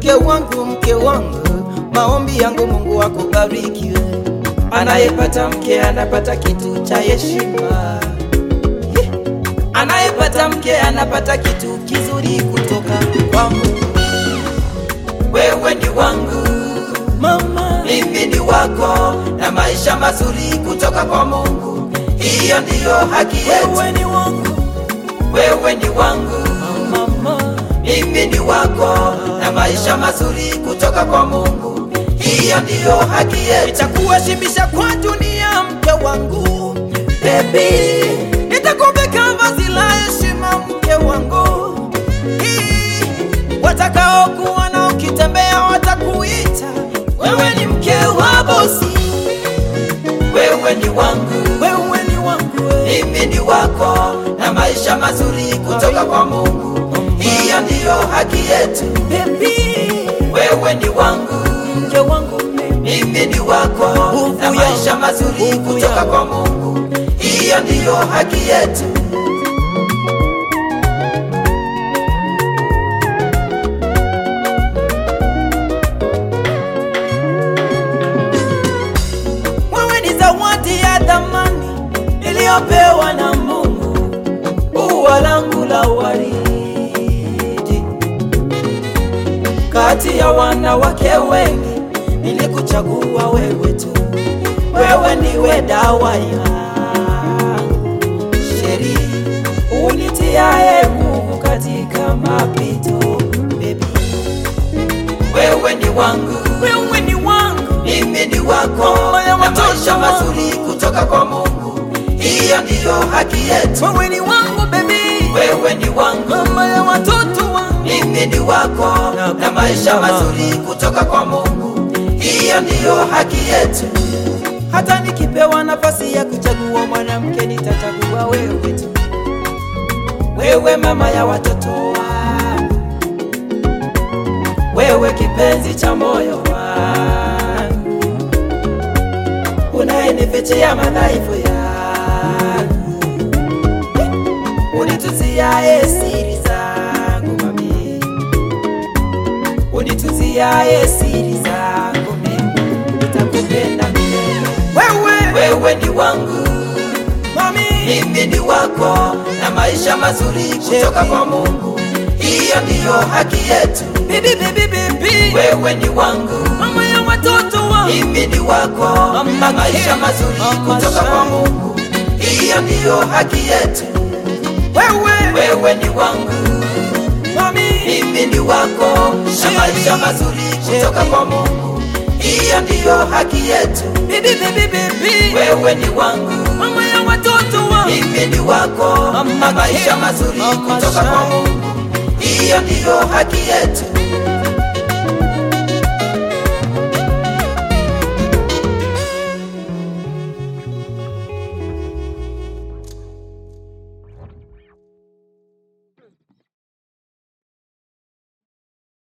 mke wangu, mke wangu, maombi yangu Mungu akubariki we. Anayepata mke anapata kitu cha heshima, Ye. anayepata mke anapata kitu kizuri kutoka kwa Mungu. Wewe ni wangu mama, mimi ni wako, na maisha mazuri kutoka kwa Mungu, hiyo ndiyo haki yetu. Wewe ni wangu, wewe ni wangu mama, mimi ni wako, na maisha mazuri kutoka kwa Mungu, hiyo ndiyo haki yetu. Nitakuheshimisha kwa dunia, mke wangu, baby, nitakuvika vazi la heshima, mke wangu Hii, watakaokuwa na ukitembea watakuita wewe ni mke wa bosi, wewe ni wangu, wewe ni wangu, mimi ni wako, na maisha mazuri kutoka kwa Mungu, hiyo ndiyo haki yetu. Baby, wewe ni wangu, mke wangu, mimi ni wako, na maisha mazuri kutoka kwa Mungu, hiyo ndiyo haki yetu. Wewe ni zawadi ya thamani iliyopewa na Mungu, ua langu la waridi. Kati ya wanawake wengi nilikuchagua wewe tu, wewe ndiwe dawa yangu, sheri unitiaye nguvu katika mapito, baby wewe ni wangu, wewe ni wangu, mimi ni wako, na maisha mazuri kutoka kwa Mungu, hiyo ndiyo haki yetu. Wewe ni wangu baby, wewe ni wangu, mama ya watoto wangu, mimi ni wako, na maisha mazuri kutoka kwa Mungu, hiyo ndiyo haki yetu. Hata nikipewa nafasi ya kuchagua mwanamke, nitachagua wewe tu, wewe mama ya watoto wangu wewe kipenzi cha moyo wangu, unayenifichia madhaifu yangu, unituziaye siri zangu mami, unituziaye siri zangu mimi, nitakupenda milele. Wewe, wewe ni wangu mami, mimi ni wako, na maisha mazuri kutoka kwa Mungu, hiyo ndiyo haki yetu. Bibi, bibi, bibi, wewe ni wangu, mama ya watoto wangu, mimi ni wako, na maisha mazuri kutoka kwa Mungu, hiyo ndiyo haki yetu. Wewe, wewe ni wangu, mami, mimi ni wako, na maisha mazuri kutoka kwa Mungu, hiyo ndiyo haki yetu. Bibi, bibi, bibi, wewe ni wangu, mama ya watoto wangu, mimi ni wako, na maisha mazuri kutoka kwa Mungu, hiyo ndiyo haki yetu.